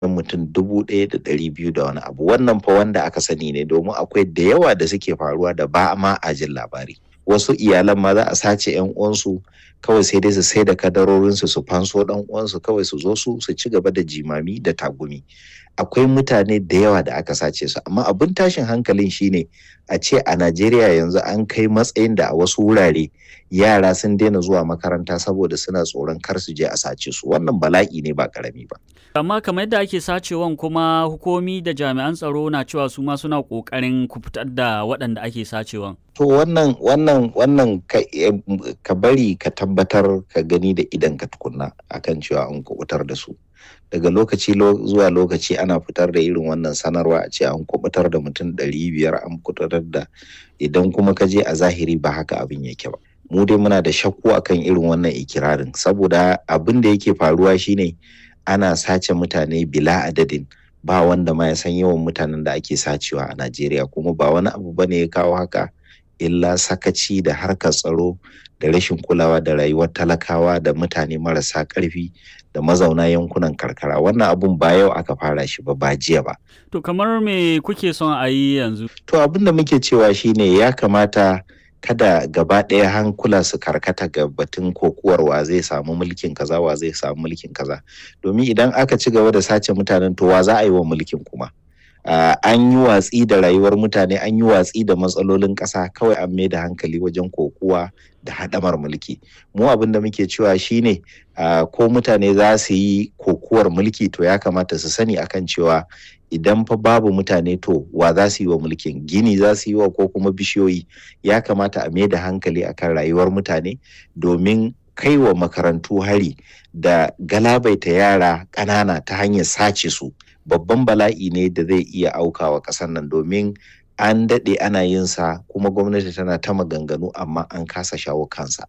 mutum dubu ɗaya da ɗari biyu da wani abu wannan fa wanda aka sani ne domin akwai da yawa da suke faruwa da ba ma a jin labari wasu iyalan ma za a sace yan uwansu kawai sai dai su sai da kadarorinsu su fanso dan uwansu kawai su zo su su ci gaba da jimami da tagumi akwai mutane da yawa da aka sace su amma abin tashin hankalin shine a ce a Najeriya yanzu an kai matsayin da a wasu wurare yara sun daina zuwa makaranta saboda suna tsoron kar su je a sace su wannan bala'i ne ba karami ba amma kamar yadda ake sacewan kuma hukumi da jami'an tsaro na cewa su ma suna kokarin kufutar da waɗanda ake sacewan to wannan wannan wannan ka, ka bari ka tabbatar ka gani da idan ka tukunna akan cewa an kubutar da su daga lokaci zuwa lokaci ana fitar da irin wannan sanarwa a ce an kubutar da mutum ɗari biyar an kubutar da idan kuma ka je a zahiri ba haka abin yake ba mu dai muna da shakku akan irin wannan ikirarin saboda abin da yake faruwa shine ana sace mutane bila adadin ba wanda ma ya san yawan mutanen da ake sacewa a Najeriya kuma ba wani abu bane ya kawo haka illa sakaci da harkar tsaro da rashin kulawa da rayuwar talakawa da mutane marasa ƙarfi da mazauna yankunan karkara wannan abun ba yau aka fara shi ba ba jiya ba to kamar me kuke son a yi yanzu to abin da muke cewa shine ya kamata kada gaba ɗaya hankula su karkata ga batun kokuwar wa zai samu mulkin kaza wa zai samu mulkin kaza domin idan aka ci gaba da sace mutanen to wa za a yi wa mulkin kuma Uh, an yi watsi da rayuwar mutane an yi watsi da matsalolin ƙasa kawai an mai da hankali wajen kokuwa da haɗamar mulki mu abin da muke cewa shine uh, ko mutane za su yi kokuwar mulki to ya kamata su sani akan cewa idan fa babu mutane to wa za su yi wa mulkin gini za su yi wa ko kuma bishiyoyi ya kamata a mai da hankali akan rayuwar mutane domin kai wa makarantu hari da galabaita yara ƙanana ta hanyar sace su babban bala'i ne da zai iya aukawa ƙasar nan domin an daɗe ana yin sa kuma gwamnati tana ta maganganu amma an kasa shawo kansa.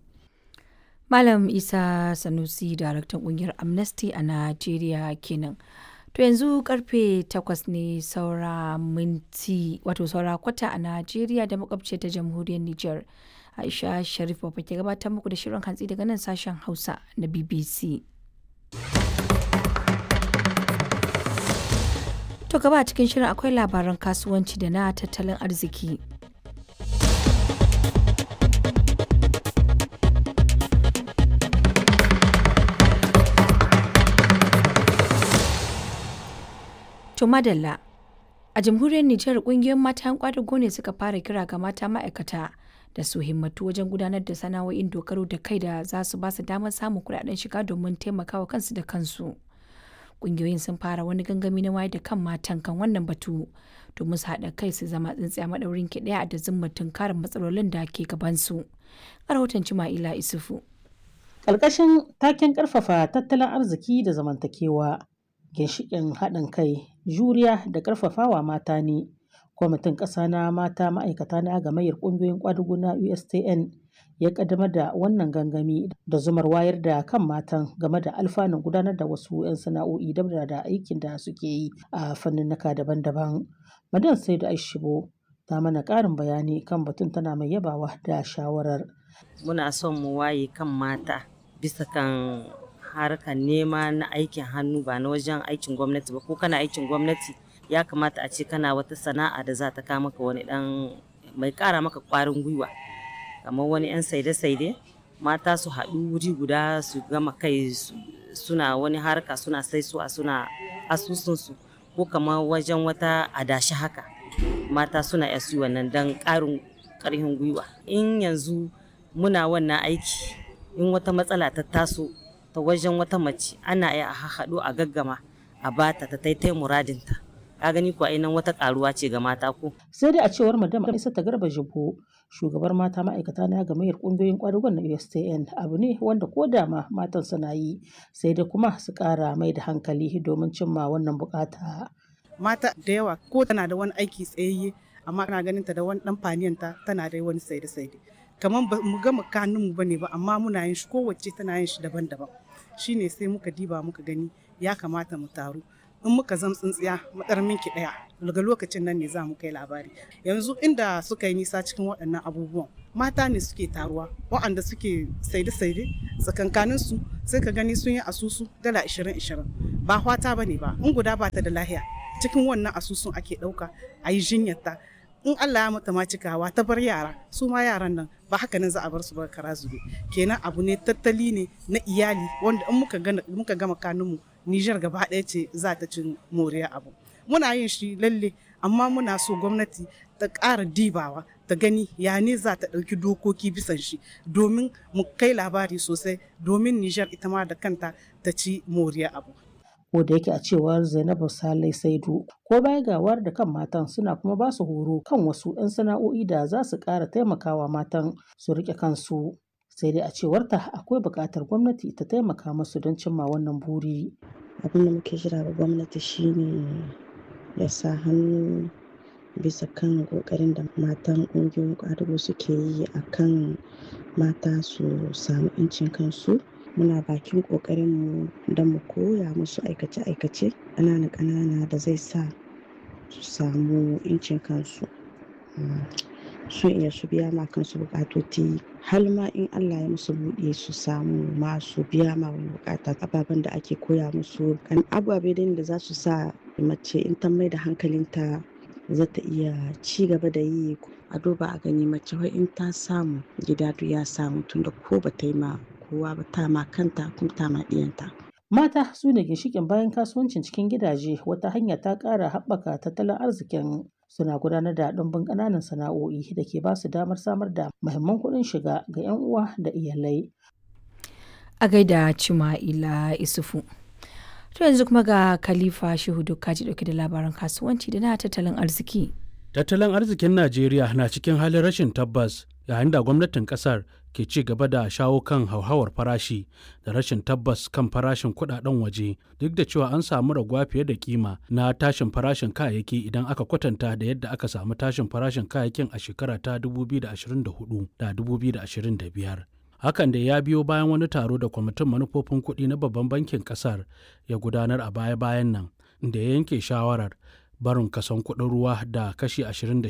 Malam Isa Sanusi, daraktan ƙungiyar Amnesty a Najeriya kenan. To yanzu karfe takwas ne saura minti wato saura kwata a Najeriya da makwabce ta jamhuriyar Nijar. Aisha Sharif Babba ke gabatar muku da shirin hantsi daga nan sashen Hausa na BBC. To gaba a cikin shirin akwai labaran kasuwanci da na tattalin arziki. To madalla a jamhuriyar Nijar kungiyoyin mata yan kwadago ne suka fara kira ga mata ma'aikata da su himmatu wajen gudanar da sana'o'in dogaro da kai da za su ba su damar samun kuɗaɗen shiga domin taimakawa kansu da kansu. kungiyoyin sun fara wani gangami na wayar da kan matan kan wannan batu domin su haɗa kai su zama tsintsiya maɗaurin ki ɗaya da zummatin karin matsalolin da ke gabansu. A rahoton Cima'ila Isufu. Ƙarƙashin taken ƙarfafa tattalin arziki da zamantakewa, ginshiƙin haɗin kai, juriya da ƙarfafawa mata ne. Kwamitin ƙasa na mata ma'aikata na gamayyar ƙungiyoyin ƙwadugu na USTN ya kaddamar da wannan gangami da zumar wayar da kan matan game da alfanun gudanar da wasu 'yan sana'o'i da da aikin da suke yi a fanninnika daban-daban. Madan sai da Aishibo ta mana ƙarin bayani kan batun tana mai yabawa da shawarar. Muna son mu waye kan mata bisa kan harkar nema na aikin hannu ba na wajen aikin gwamnati ba ko kana aikin gwamnati ya kamata a ce kana wata sana'a da za ta kama maka wani dan mai ƙara maka ƙwarin gwiwa. kamar wani 'yan saide-saide mata su haɗu wuri guda su gama kai suna wani harka suna saisuwa suna asusunsu ko kamar wajen wata adashi haka mata suna yasu wannan don ƙarin ƙarfin gwiwa in yanzu muna wannan aiki in wata matsala ta taso ta wajen wata mace ana iya a haɗu a gaggama a bata ta taitai muradinta ka gani ko nan wata karuwa ce ga mata ko sai dai a cewar madam isa ta garba jibo shugabar mata ma'aikata na gamayyar kungiyoyin kwadugon na USTN abu ne wanda ko da ma matan suna yi sai dai kuma su kara mai da hankali domin cimma wannan bukata mata da yawa ko tana da wani aiki tsayayye amma kana ganin ta da wani dan faniyanta tana da wani saide saide kamar ba mu gama kanun mu bane ba amma muna yin shi kowace tana yin shi daban-daban shine sai muka diba muka gani ya kamata mu taru in muka zam tsintsiya matsar minki ɗaya daga lokacin nan ne za mu kai labari yanzu inda suka yi nisa cikin waɗannan abubuwan mata ne suke taruwa waɗanda suke saide-saide tsakankanin su sai ka gani sun yi asusu dala 20-20 ba hwata ba ne ba in guda ba ta da lahiya cikin wannan asusun ake ɗauka a yi jinyarta in Allah ya mata ma cikawa ta bar yara su ma yaran nan ba haka nan za a bar su ba kara zube kenan abu ne tattali ne na iyali wanda in muka gana muka gama kanunmu Nijar gaba ɗaya ce za ta cin moriya abu muna yin shi lalle amma muna so gwamnati ta ƙara dibawa ta gani ya ne za ta ɗauki dokoki bisan shi domin mu kai labari sosai domin Nijar ita ma da kanta ta ci moriya abu ko da yake a cewar Zainabu Salai Saidu ko baya ga wayar da kan matan suna kuma ba su horo kan wasu 'yan sana'o'i da za su ƙara taimakawa matan su riƙe kansu sai dai a cewarta akwai buƙatar gwamnati ta taimaka musu don cimma wannan buri. abin da muke jira ga gwamnati shine ya sa hannu bisa kan ƙoƙarin da matan ƙungiyoyin ƙwadago suke yi a kan mata su samu 'yancin kansu muna bakin ƙoƙarinmu don mu koya musu aikace-aikace ƙanana-ƙanana da zai sa su samu 'yancin kansu su iya su biya ma kansu bukatoti har ma in Allah ya musu buɗe su samu ma su biya ma wani bukata ababen da ake koya musu kan ababe da za su sa mace in ta mai da hankalinta za ta iya ci gaba da yi a duba a gani mace wai in ta samu gida ya samu tunda ko ba ta yi ma kowa ba ta ma kanta kuma ta ma ɗiyanta. Mata su ne ginshiƙin bayan kasuwancin cikin gidaje wata hanya ta ƙara haɓaka tattalin arzikin suna gudanar da ɗumbin ƙananan sana'o'i da ke ba su damar samar da muhimman kuɗin shiga ga 'yan uwa da iyalai. A gaida Cima'ila Isufu. To yanzu kuma ga Khalifa Shehu Kaji ɗauke da labaran kasuwanci da na tattalin arziki. Tattalin arzikin Najeriya na cikin halin rashin tabbas yayin da gwamnatin kasar ke ci gaba da shawo kan hauhawar farashi da rashin tabbas kan farashin kudaden waje duk da cewa an samu raguwa fiye da kima na tashin farashin kayayyaki idan aka kwatanta da yadda aka samu tashin farashin kayayyakin a shekara ta 2024 da 2025 hakan da ya biyo bayan wani taro da kwamitin manufofin kuɗi na babban bankin kasar ya gudanar a baya-bayan nan da ya yanke shawarar barin kason kuɗin ruwa da kashi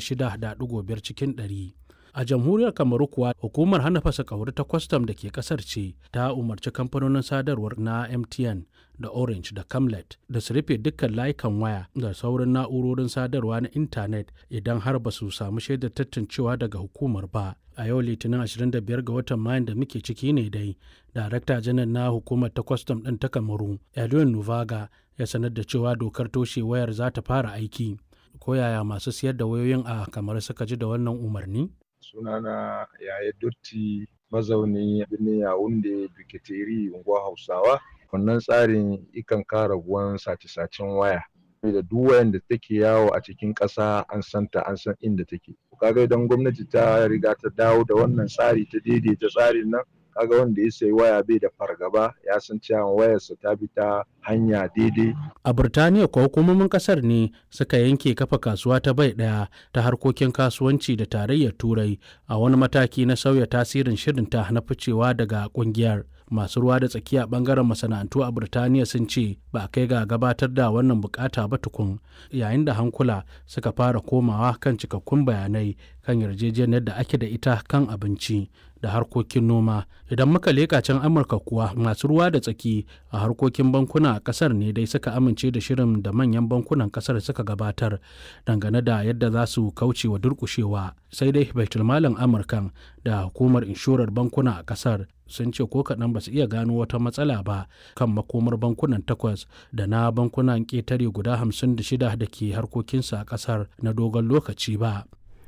26.5 cikin ɗari. a jamhuriyar kamaru kuwa hukumar hana fasa kauri ta kwastam da ke kasar ce ta umarci kamfanonin sadarwar na mtn da orange da camlet da su rufe dukkan layukan waya da sauran na'urorin sadarwa na intanet idan har ba su samu shaidar tantancewa daga hukumar ba a yau litinin 25 ga watan mayan da muke ciki ne dai darakta janar na hukumar ta kwastam ɗin ta kamaru edwin nuvaga ya sanar da cewa dokar toshe wayar za ta fara aiki ko yaya masu siyar da wayoyin a kamar suka ji da wannan umarni sunana yaya dotti mazauni birnin yawunde bikiteri unguwa hausawa wannan tsarin ikan kara raguwan sace-sacen waya da duk wayan da take yawo a cikin ƙasa an santa an san inda take kaga idan gwamnati ta riga ta dawo da wannan tsari ta daidaita tsarin nan kaga wanda ya sayi waya bai da fargaba ya san cewa wayarsa ta bi ta hanya daidai. A Birtaniya kuwa hukumomin kasar ne suka yanke kafa kasuwa ta bai ɗaya ta harkokin kasuwanci da tarayyar Turai a wani mataki na sauya tasirin shirinta na ficewa daga kungiyar. Masu ruwa da tsakiya bangaren masana'antu a Birtaniya sun ce ba a kai ga gabatar da wannan bukata ba tukun yayin da hankula suka fara komawa kan cikakkun bayanai kan yarjejeniyar da ake da ita kan abinci da harkokin noma idan muka leƙa can amurka kuwa masu ruwa da tsaki a harkokin bankuna a kasar ne dai suka amince da shirin da manyan bankunan kasar suka gabatar dangane da yadda za su kauce wa durkushewa sai dai baitulmalin amurkan da hukumar inshorar bankuna a kasar sun ce ko kaɗan ba su iya gano wata matsala ba kan makomar bankunan takwas da na bankunan ƙetare guda hamsin da shida da ke harkokinsa a ƙasar na dogon lokaci ba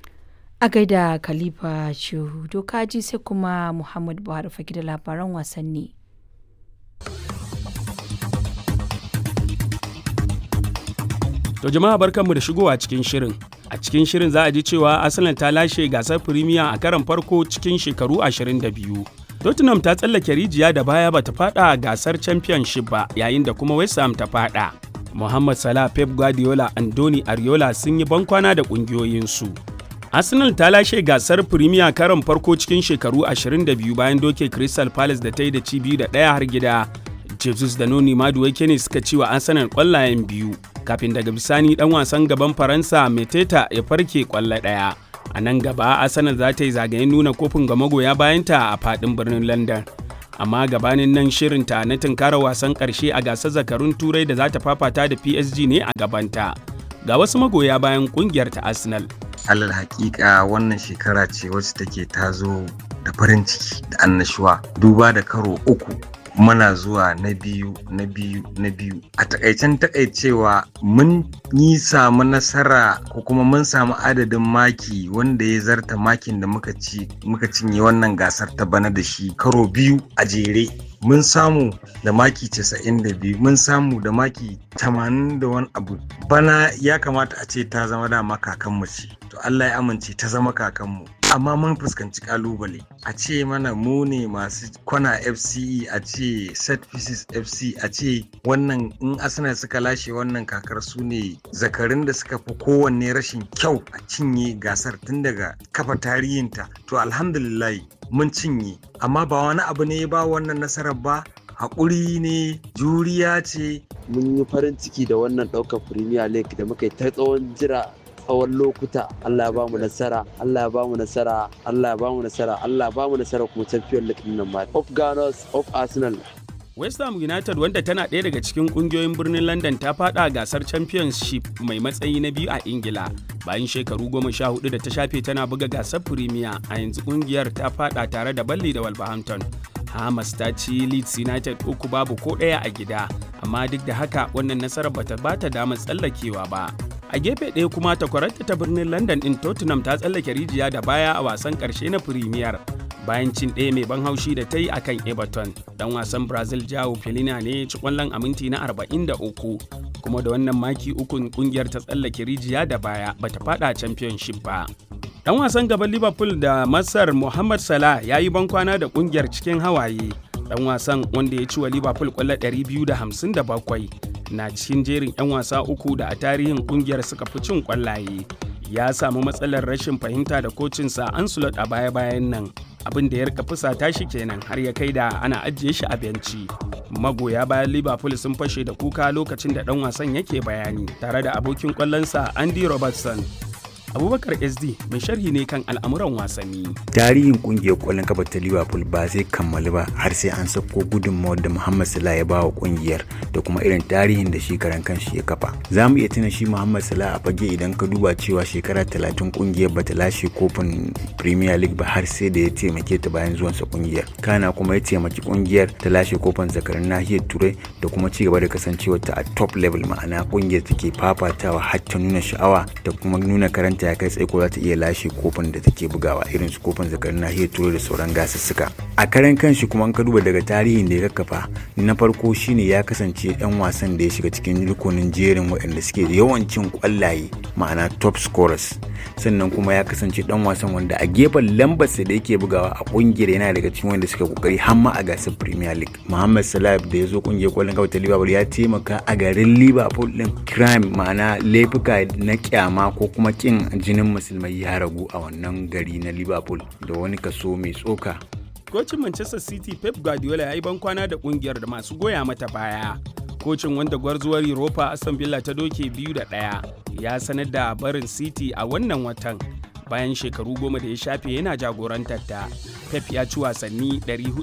a gaida khalifa shehu dokaji sai kuma muhammad buhari fage da labaran wasanni to jama'a barkanmu da shigowa cikin shirin a cikin shirin za a ji cewa arsenal ta lashe gasar firimiya a karon farko cikin shekaru 22 tottenham ta tsallake rijiya da baya bata fada a gasar championship ba yayin da kuma west ham ta fada muhammad salah pep guardiola andoni ariola sun yi bankwana da kungiyoyinsu Arsenal ta lashe gasar Premier karon farko cikin shekaru 22 bayan doke Crystal Palace da ta yi da ci biyu da ɗaya har gida. jesus da noni maduwake ne suka ci wa arsenal kwallayen biyu kafin daga bisani dan wasan gaban faransa meteta ya farke kwallo ɗaya a nan gaba arsenal za ta yi zagayen nuna kofin ga magoya bayanta a fadin birnin london amma gabanin nan shirinta na tunkara wasan karshe a gasar zakarun turai da za ta fafata da psg ne a gabanta ga wasu magoya bayan kungiyar ta arsenal alal hakika wannan shekara ce wacce take tazo da farin ciki da annashuwa duba da karo uku muna zuwa na biyu na biyu na biyu a takaicen takaicewa mun yi samu nasara ko kuma mun samu adadin maki wanda ya zarta makin da muka ci muka cinye wannan gasar ta bana da shi karo biyu a jere mun samu da maki 92 mun samu da maki 80 da wani abu bana ya kamata a ce ta zama dama kakanmu ce to Allah ya amince ta zama kakanmu amma mun fuskanci kalubale a ce mana mu ne masu kwana fce a ce set pieces fc a ce wannan in arsenal suka lashe wannan kakar su ne zakarin da suka fi kowanne rashin kyau a cinye gasar tun daga kafa tarihinta to alhamdulillah mun cinye amma ba wani abu ne ba wannan nasarar ba haƙuri ne juriya ce mun yi farin ciki da wannan ɗaukar premier league da muka yi ta tsawon jira tsawon lokuta Allah ya ba mu nasara Allah ya ba mu nasara Allah ya ba mu nasara Allah ya ba mu nasara kuma champion league din nan ma of Gunners of Arsenal West Ham United wanda tana ɗaya daga cikin ƙungiyoyin birnin London ta faɗa gasar Championship mai matsayi na biyu a Ingila. Bayan shekaru goma sha hudu da ta shafe tana buga gasar Premier a yanzu ƙungiyar ta faɗa tare da Balli da Wolverhampton. Hamas ta ci Leeds United uku babu ko ɗaya a gida, amma duk da haka wannan nasarar bata bata damar tsallakewa ba. A gefe ɗaya kuma takwararta ta birnin London ɗin Tottenham ta tsallake rijiya da baya a wasan ƙarshe na Premier. bayan cin ɗaya mai ban haushi da ta yi a kan everton dan wasan brazil jao felina ne ci kwallon a minti na 43 kuma da wannan maki ukun kungiyar ta tsallake rijiya da baya bata fada championship ba dan wasan gaban liverpool da masar mohamed salah ya yi bankwana da kungiyar cikin hawaye dan wasan wanda ya ci wa liverpool kwallo 257 na cikin jerin 'yan wasa uku da a tarihin kungiyar suka fi cin kwallaye ya samu matsalar rashin fahimta da kocinsa ancelot a baya-bayan nan abin da ya rika fusata shi kenan har ya kai da ana ajiye shi a benci magoya bayan liverpool sun fashe da kuka lokacin da dan wasan yake bayani tare da abokin kwallonsa andy robertson abubakar sd mai sharhi ne kan al'amuran wasanni tarihin kungiyar kwallon kafa ta liverpool ba zai kammalu ba har sai an sako gudunmawar da muhammad salah ya ba wa kungiyar da kuma irin tarihin da shi karan kanshi ya kafa za mu iya tuna shi muhammad salah a fage idan ka duba cewa shekara talatin kungiyar bata lashe kofin premier league ba har sai da ya taimake ta bayan zuwansa kungiyar kana kuma ya taimaki kungiyar ta lashe kofin zakarin nahiyar turai da kuma ci gaba da kasancewa ta a top level ma'ana kungiyar take fafatawa har ta nuna sha'awa da kuma nuna karanta ya kai tsaye ko za ta iya lashe kofin da take bugawa irin su kofin zakarin nahiyar turai da sauran gasussuka a karen kanshi kuma an ka duba daga tarihin da ya kakkafa na farko shine ya kasance dan wasan da ya shiga cikin rukunin jerin waɗanda suke da yawan cin kwallaye ma'ana top scorers sannan kuma ya kasance dan wasan wanda a gefen lambarsa da yake bugawa a kungiyar yana daga cikin wanda suka kokari har ma a gasar premier league muhammad salah da ya zo kungiyar kwallon kafa ta liverpool ya taimaka a garin liverpool din crime ma'ana laifuka na kyama ko kuma kin jinin musulmai ya ragu a wannan gari na liverpool da wani kaso mai tsoka kocin manchester city pep guardiola ya yi bankwana da kungiyar da masu goya mata baya kocin wanda gwarzuwar europa aston villa ta doke biyu da ɗaya ya sanar da barin city a wannan watan bayan shekaru goma da ya shafe yana jagorantar ta pep ya ci wasanni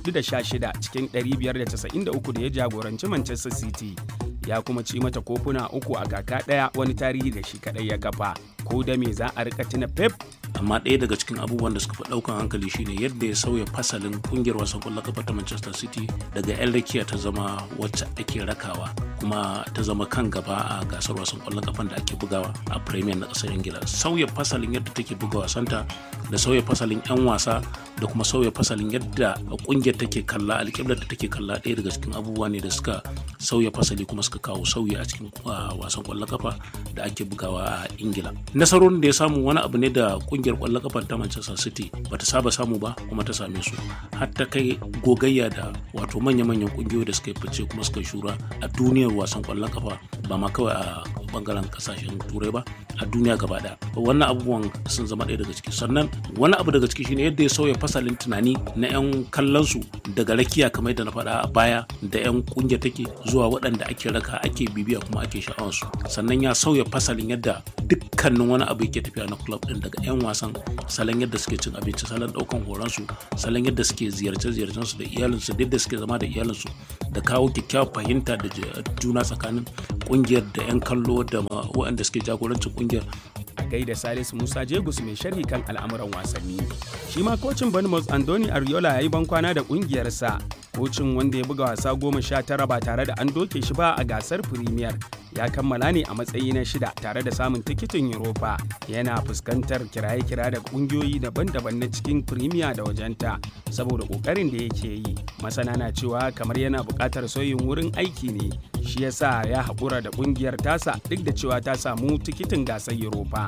416 cikin 593 da ya jagoranci manchester city ya kuma ci mata kofuna uku a kaka ɗaya wani tarihi da shi kaɗai ya kafa ko da me za a rika tuna pep amma ɗaya daga cikin abubuwan da suka fi ɗaukan hankali shine yadda ya sauya fasalin kungiyar wasan ƙwallon kafa ta Manchester City daga 'yan rakiya ta zama wacce ake rakawa kuma ta zama kan gaba a gasar wasan ƙwallon kafan da ake bugawa a Premier na ƙasar Ingila sauya fasalin yadda take buga wasanta da sauya fasalin 'yan wasa da kuma sauya fasalin yadda kungiyar take kalla alƙiblar da take kalla ɗaya daga cikin abubuwa ne da suka sauya fasali kuma suka kawo sauyi a cikin wasan ƙwallon kafa da ake bugawa a Ingila nasarorin da ya samu wani abu ne da kungiyar kwallon kafar ta Manchester City bata saba samu ba kuma ta same su har ta kai gogayya da wato manya-manyan kungiyoyi da suka yi fice kuma suka shura a duniyar wasan kwallon kafa ba ma kawai a bangaren kasashen turai ba a duniya gaba daya wannan abubuwan sun zama ɗaya daga ciki sannan wani abu daga ciki shine yadda ya sauya fasalin tunani na 'yan kallon su daga rakiya kamar yadda na faɗa a baya da 'yan kungiyar take zuwa waɗanda ake raka ake bibiya kuma ake sha'awar su sannan ya sauya fasalin yadda dukkanin wani abu yake tafiya na club din daga 'yan wasan salon yadda suke cin abinci salon ɗaukan horon su salon yadda suke ziyarce-ziyarcen su da iyalinsu da yadda suke zama da iyalinsu da kawo kyakkyawar fahimta da juna tsakanin kungiyar da 'yan kallo da waɗanda suke jagorancin kungiyar a gaida Salisu Musa Jegus mai sharhi kan al'amuran wasanni. Shi ma kocin Bournemouth Andoni Ariola ya yi bankwana da kungiyarsa. Kocin wanda ya buga wasa goma sha tara ba tare da an doke shi ba a gasar Premier ya kammala ne a matsayi na shida tare da samun tikitin Europa. Yana fuskantar kiraye-kira da kungiyoyi daban-daban na cikin Premier da wajenta saboda kokarin da yake yi. Masana na cewa kamar yana buƙatar sauyin wurin aiki ne shi yasa ya haƙura da ƙungiyar tasa duk da cewa ta samu tikitin gasar Europa.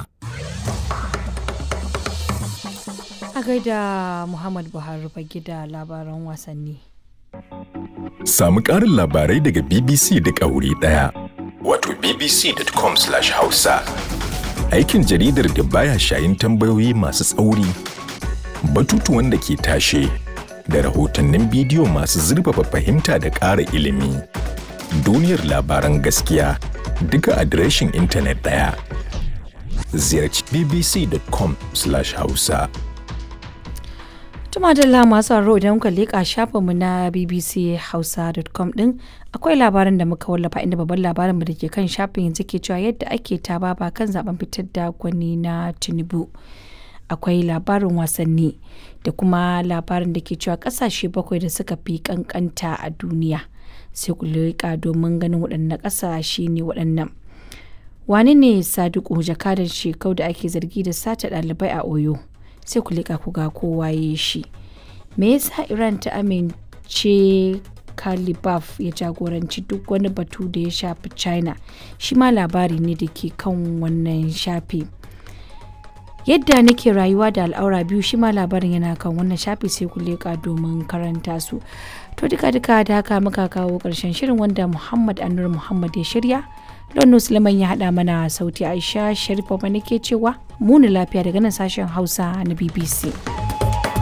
A gaida Muhammad Buhari fage da labaran wasanni. Samu ƙarin labarai daga BBC da wuri ɗaya. Wato bbc.com/hausa. Aikin jaridar da baya shayin tambayoyi masu tsauri, batutuwan da ke tashe, da rahotannin bidiyo masu zurfafa fahimta da ƙara ilimi. Duniyar labaran gaskiya duka adireshin intanet ɗaya. Ziyarci bbc.com/hausa. Tuma da masu sauraro idan kuka leƙa shafinmu na bbchausa.com din akwai labarin da muka wallafa inda babban labarin da ke kan shafin yanzu ke cewa yadda ake ta baba kan zaben fitar da gwani na Tinubu. Akwai labarin wasanni da kuma labarin da ke cewa kasashe bakwai da suka fi kankanta a duniya. Sai ku leƙa domin ganin waɗannan ƙasashe ne waɗannan. Wani ne Sadiku jakadan shekau da ake zargi da sata ɗalibai a Oyo? sai ku liƙa ku ga kowa ya shi me yasa iran ta amince kalibaf ya jagoranci duk wani batu da ya shafi china shi ma labari ne da ke kan wannan shafi yadda nake rayuwa da al'aura biyu shi ma labarin yana kan wannan shafi sai ku leƙa domin karanta su to duka duka da haka muka kawo ƙarshen shirin wanda muhammad anur muhammad ya shirya Lonu Suleiman ya haɗa mana sauti Aisha Sharifa ke cewa muni lafiya daga nan sashen Hausa na BBC.